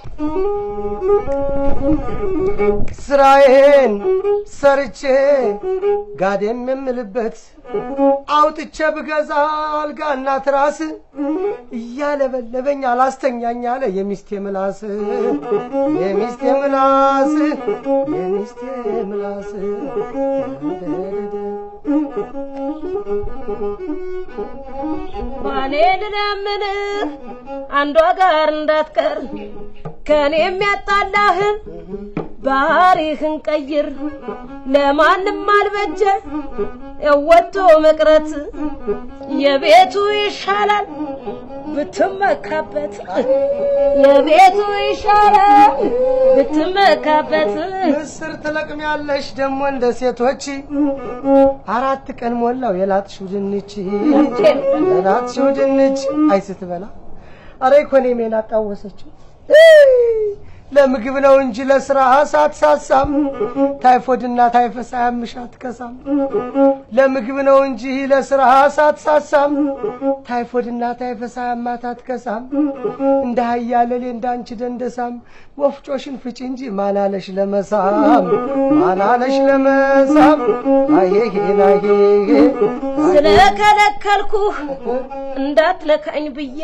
ስራዬን ሰርቼ ጋደም የምልበት አውጥቼ ብገዛ አልጋና ትራስ እያለበለበኝ አላስተኛኝ አለ የሚስቴ ምላስ የሚስቴ ምላስ የሚስቴ ምላስ ባሌ ልለምንህ አንዷ ጋር እንዳትቀር ከኔ የሚያጣላህን ባህሪህን ቀይር ለማንም አልበጀ ወጥቶ መቅረት የቤቱ ይሻላል ብትመካበት የቤቱ ይሻላል ብትመካበት ምስር ትለቅሚያለሽ ደግሞ እንደ ሴቶች አራት ቀን ሞላው የላጥሽው ድንች የላጥሽው ድንች አይ ስትበላ አረ ኢኮኖሚን አጣወሰችው ለምግብ ነው እንጂ ለስራ ሳትሳሳም ታይፎድና ታይፈስ አያምሽ አትከሳም። ለምግብ ነው እንጂ ለስራ ሳትሳሳም ታይፎድና ታይፈስ አያማት አትከሳም። እንደ ሀያለሌ እንዳንቺ ደንደሳም ወፍጮሽን ፍጪ እንጂ ማናለሽ ለመሳም ማናለሽ ለመሳም አየሄን አየሄ ስለከለከልኩህ እንዳትነካኝ ብዬ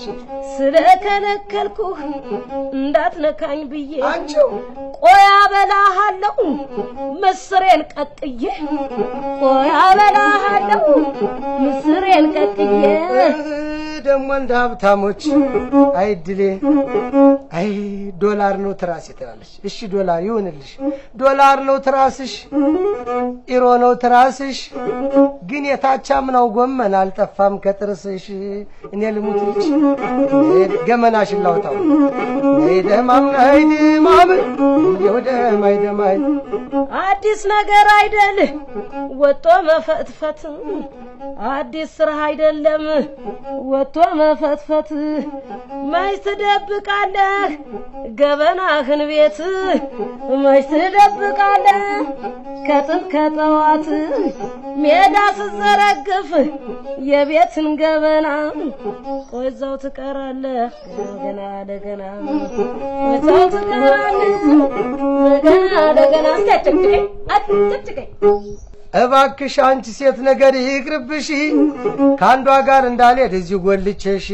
ስለከለከልኩህ እንዳትነካኝ ብዬ አንቺው ቆያ በላሃለሁ ምስሬን ቀቅዬ ቆያ በላሃለሁ ምስሬን ቀቅዬ ደግሞ እንደ ሀብታሞች አይ ድሌ አይ ዶላር ነው ትራስ ትላለች። እሺ ዶላር ይሁንልሽ፣ ዶላር ነው ትራስሽ፣ ኢሮ ነው ትራስሽ፣ ግን የታቻምናው ጎመን አልጠፋም ከጥርስሽ። እኔ ልሙትልሽ ገመናሽን ላውጣው ነይ ደማም ነይ ድማም እየው ደማይ ደማይ አዲስ ነገር አይደል ወጦ መፈትፈት አዲስ ስራ አይደለም ወጥቶ መፈትፈት መች ትደብቃለህ ገበናህን ቤት መች ትደብቃለህ ከጥንት ከጠዋት ሜዳ ስዘረግፍ የቤትን ገበና ቆይዛው ትቀራለህ ገና ለገና ቆይዛው ትቀራለህ ገና ለገና እስኪ አጨቅጭቀኝ አጨቅጭቀኝ እባክሽ አንቺ ሴት ነገር ይቅርብሽ፣ ከአንዷ ጋር እንዳልሄድ እዚሁ ጎልቼሽ።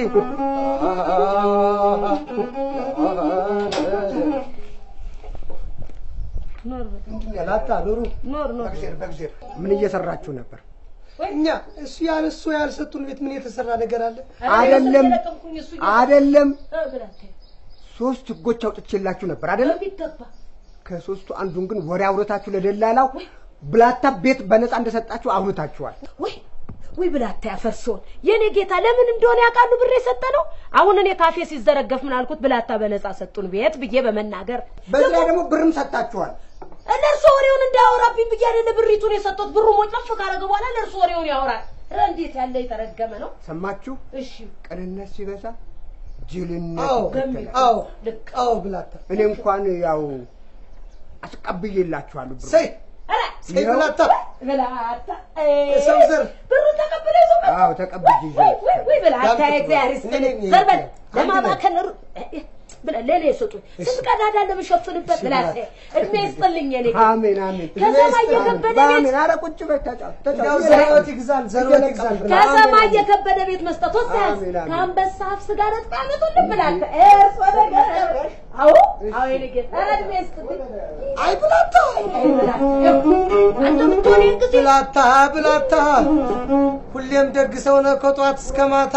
ላታ ኑሩ ኖር ኖር በእግዜር በእግዜር ምን እየሰራችሁ ነበር? እኛ እሱ ያል እሱ ያልሰጡን ቤት ምን የተሰራ ነገር አለ? አይደለም አይደለም፣ እ ብላቴ ሶስት ህጎች አውጥቼላችሁ ነበር አይደለም? በሚገባ ከሶስቱ አንዱን ግን ወሬ አውርታችሁ ለደላላው ብላታ ቤት በነፃ እንደሰጣችሁ አውርታችኋል። ወይ ወይ ብላታ ያፈርሶን የኔ ጌታ ለምን እንደሆነ ያውቃሉ ብር የሰጠ ነው። አሁን እኔ ካፌ ሲዘረገፍ ምን አልኩት? ብላታ በነፃ ሰጡን ቤት ብዬ በመናገር በዚህ ላይ ደግሞ ብርም ሰጣችኋል። ለእርሶ ወሬውን እንዳያወራብኝ ብዬ አይደለ ብሪቱን የሰጡት። ብሩ ሞጭለፍ ካረገ በኋላ ለእርሶ ወሬውን ያወራል። ኧረ እንዴት ያለ የተረገመ ነው። ሰማችሁ? እሺ ቅንነት ሲበዛ ጅልነት አዎ ይከተላል። አዎ ልክ አዎ ብላታ እኔ እንኳን ያው አስቀብዬላችኋለሁ ብሩ ኧረ ሰይ ብላታ ብላታ የሰው ዘር ብሩን ተቀብለ ይዞ መጣ። አዎ ተቀብዬ ወይ ወይ ወይ ብላታ ያምጡት እግዚአብሔር እኔ ይስጥልኝ። ነኝ ዘር በል አንድ ለማባከን ሩ- ብለ ለኔ ስጡኝ። ስንት ቀዳዳ እንደምሸፍንበት ብላታ እድሜ ይስጥልኝ የኔ ጌታ። አሜን አሜን ከሰማይ የከበደ ቤት አሜን። ኧረ ቁጭ በይ ተጫው እንዲያው ተጫው ዘሮት ይግዛል ዘሮት ይግዛል ብላ ከሰማይ የከበደ ቤት መስጠት ወሳያዝ አሜን፣ አሜን። ከአንበሳ አፍ ስጋ ነጥቃ ያመጡልን ብላታ እርስ ወደ አዎ አዎ የኔ ጌታ ኧረ እድሜ ይስጥልኝ። አይ ብላታ አይ ብላታ አንተ ብትሆን ይህን ጊዜ ብላታ ብላታ ሁሌም ደግ ሰው ነህ ከጧት እስከ ማታ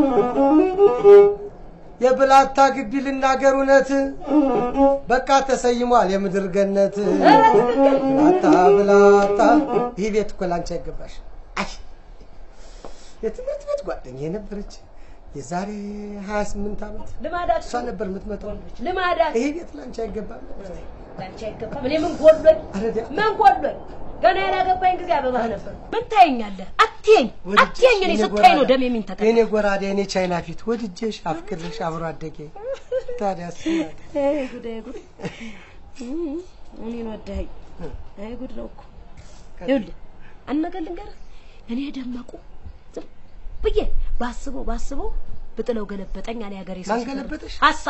የብላታ ግቢ ልናገር እውነት በቃ ተሰይሟል የምድር ገነት ብላታ ብላታ ይህ ቤት እኮ ላንቺ አይገባሽ አይ የትምህርት ቤት ጓደኛ የነበረች የዛሬ 28 ዓመት ልማዳችሁ እሷ ነበር የምትመጣው ልማዳችሁ ይሄ ቤት ላንቺ አይገባም ላንቺ አይገባም። እኔ ምን ጎሎኝ ኧረ ዲያ- ምን ጎሎኝ? ገና ያላገባኝ ጊዜ አበባህ ነበር። ምን ታየኛለህ? አትየኝ አትየኝ። እኔ ስታይ ነው ደም የሚንተከል የኔ ጎራዴ የኔ ቻይና ፊት ወድጄሽ አፍቅርሽ አብሮ አደጌ ታዲያስ አይ ጉድ አይ ጉድ እኔን ወደኸኝ። አይ ጉድ ነው እኮ ይኸውልህ፣ አንድ ነገር ልንገርህ። እኔ ደመቁ ዝም ብዬ ባስበው ባስበው ብጥለው ገለበጠኝ አለ ያገሬ ሰው ማን ሲገርም። ገለበጠሽ? ሀሳብ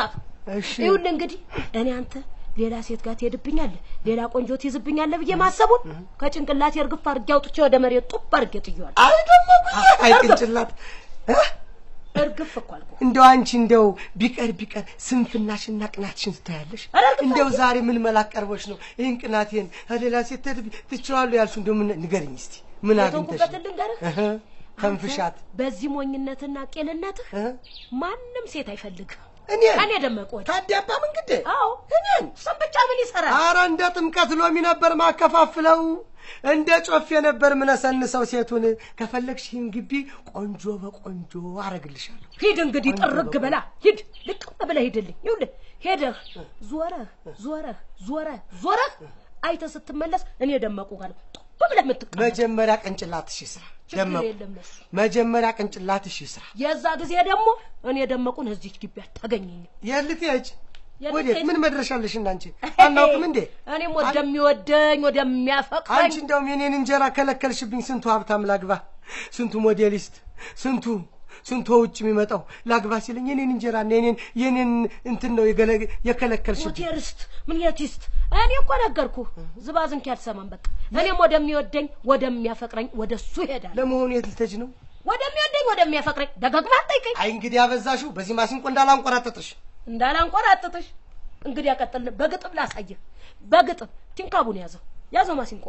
እሺ ይኸውልህ እንግዲህ እኔ አንተ ሌላ ሴት ጋር ትሄድብኛለህ፣ ሌላ ቆንጆ ትይዝብኛለህ ብዬ ማሰቡን ከጭንቅላቴ እርግፍ አድርጌ አውጥቼ ወደ መሬት ጡብ አድርጌ ጥዬዋለሁ። አይ ደመቁዬ፣ አይ ቅንጭላት እ? እርግፍ እኮ አልኩህ። እንደው አንቺ እንደው ቢቀር ቢቀር ስንፍናሽና ቅናትሽን ትታያለሽ። ኧረ እርግጥ እንደው ዛሬ ምን መላክ ቀርቦሽ ነው ይህን ቅናቴን ሌላ ሴት ትሄድ ትችዋለሁ ያልሽው? እንደው ምን ንገርኝ እስቲ ምን አግኝተሽ የተውኩበትን ልንገርህ። እህ፣ ተንፍሻት በዚህ ሞኝነትና ቄልነትህ እ? ማንም ሴት አይፈልግም። እኔ እኔ ደመቀ ወዲህ ታዲያባ መንግዴ አዎ እኔን እሱን ብቻ ምን ይሰራል? አረ እንደ ጥምቀት ሎሚ ነበር ማከፋፍለው፣ እንደ ጮፌ ነበር ምነሰንሰው ሴቱን። ከፈለግሽ ይህን ግቢ ቆንጆ በቆንጆ አረግልሻለሁ። ሂድ እንግዲህ ጥርግ ብላ ሂድ፣ ልቅም ብለህ ሂድልኝ። ይኸውልህ ሄደህ ዞረህ ዞረህ ዞረህ ዞረህ አይተህ ስትመለስ እኔ ደመቁ ጋር ነው ጡብ ብለህ የምትቀመጥ። መጀመሪያ ቅንጭላትሽ ይስራ። ችግር ደመቁ የለም ለሱ። መጀመሪያ ቅንጭላትሽ ይስራ። የዛ ጊዜ ደግሞ እኔ ደመቁን እዚች ግቢ አታገኘኝም። የልትሄጅ የት ወዴት? ልትሄጂ? ምን መድረሻለሽ? እናንቺ አናውቅም እንዴ? እኔም ወደሚወደኝ ወደሚያፈቅረኝ አንቺ እንደውም የኔን እንጀራ ከለከልሽብኝ። ስንቱ ሀብታም ላግባ፣ ስንቱ ሞዴሊስት፣ ስንቱ ስንቱ ውጭ የሚመጣው ላግባ ሲለኝ የኔን እንጀራ እና የኔን የኔን እንትን ነው የገለ- የከለከልሽብኝ። ሞቴርስት ምን የቲስት እኔ እኮ ነገርኩህ። ዝባዝንኪ አልሰማም። በቃ እኔም ወደሚወደኝ ወደሚያፈቅረኝ ወደ እሱ እሄዳለሁ። ለመሆኑ የት ልትሄጂ ነው? ወደሚወደኝ ወደሚያፈቅረኝ ደጋግማ ጠይቀኝ። አይ እንግዲህ ያበዛሽው። በዚህ ማሲንቆ እንዳላንቆራጠጥሽ። እንዳላንቆራጥጥሽ እንግዲህ ያቀጥል። በግጥም ላሳየህ። በግጥም ቲንካቡን ያዘው ያዘው ማሲንቆ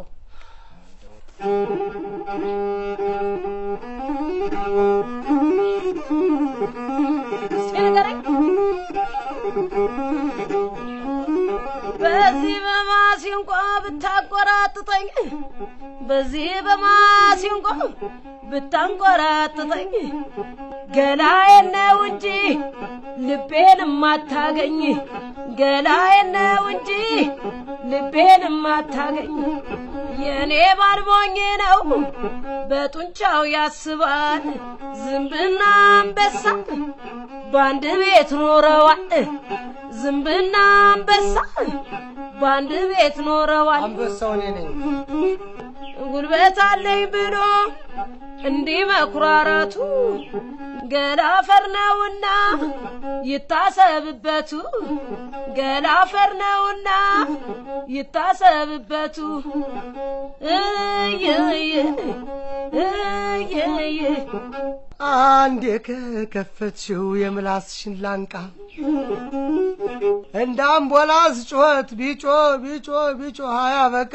እስኪ ንገረኝ። በዚህ በማሲንቆ ብታቆራጥጠኝ በዚህ በማሲንቆ ብታንቆራጥጠኝ ገላዬን ነው እንጂ ልቤን ማታገኝ ገላዬን ነው እንጂ ልቤን ማታገኝ የኔ ባልሞኝ ነው በጡንቻው ያስባል ዝንብና አንበሳ በአንድ ቤት ኖረዋል ዝንብና አንበሳ በአንድ ቤት ኖረዋል አንበሳው እኔ ነኝ። ጉልበት አለኝ ብሎ እንዲህ መኩራራቱ ገላፈር ነውና ይታሰብበቱ ገላፈር ነውና ይታሰብበቱ እየየ እየየ አንዴ ከከፈትሽው የምላስሽን ላንቃ እንደ አምቦላስ ጩኸት ቢጮ ቢጮ ቢጮ አያበቃ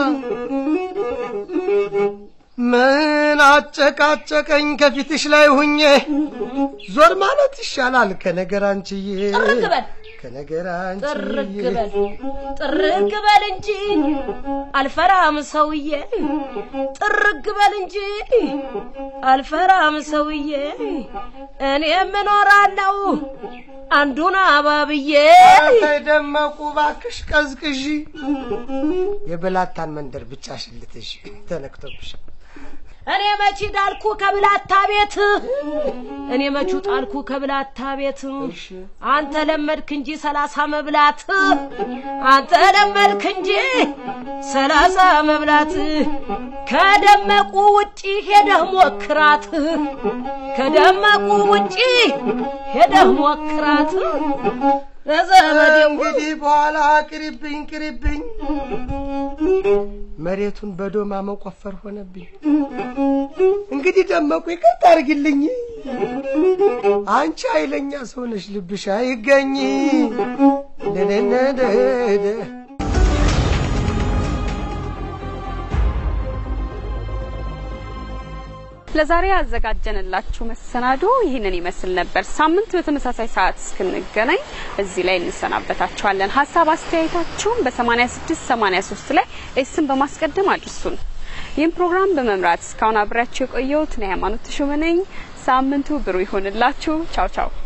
ምን አጨቃጨቀኝ ከፊትሽ ላይ ሁኜ ዞር ማለት ይሻላል ከነገር አንቺዬ ጥርግ በል ከነገር ጥርግ አንቺዬ በል ጥርግ በል እንጂ አልፈራም ሰውዬ ጥርግ በል እንጂ አልፈራም ሰውዬ እኔ እኖራለሁ አንዱን አባብዬ ተይ ደመቁ ባክሽ ቀዝቅዢ የበላታን መንደር ብቻሽን ልትሽ ተነክቶብሽ እኔ መቺ ዳልኩ ከብላታ ቤት እኔ መቹ ጣልኩ ከብላታ ቤት እሺ አንተ ለመድክ እንጂ ሰላሳ መብላት አንተ ለመድክ እንጂ ሰላሳ መብላት ከደመቁ ውጪ ሄደህ ሞክራት ከደመቁ ውጪ ሄደህ ሞክራት ለዘመዴ እንግዲህ በኋላ ቅሪብኝ ቅሪብኝ መሬቱን በዶማ መቆፈር ሆነብኝ። እንግዲህ ደመቁ ይቅርታ አድርጊልኝ። አንቺ ኃይለኛ ሰው ነሽ፣ ልብሽ አይገኝ ደደደደደ ለዛሬ ያዘጋጀንላችሁ መሰናዶ ይህንን ይመስል ነበር። ሳምንት በተመሳሳይ ሰዓት እስክንገናኝ እዚህ ላይ እንሰናበታችኋለን። ሀሳብ አስተያየታችሁን በ86 83 ላይ ኤስን በማስቀደም አድርሱን። ይህን ፕሮግራም በመምራት እስካሁን አብሬያችሁ የቆየሁት እኔ ሃይማኖት ተሾመ ነኝ። ሳምንቱ ብሩህ ይሆንላችሁ። ቻው ቻው።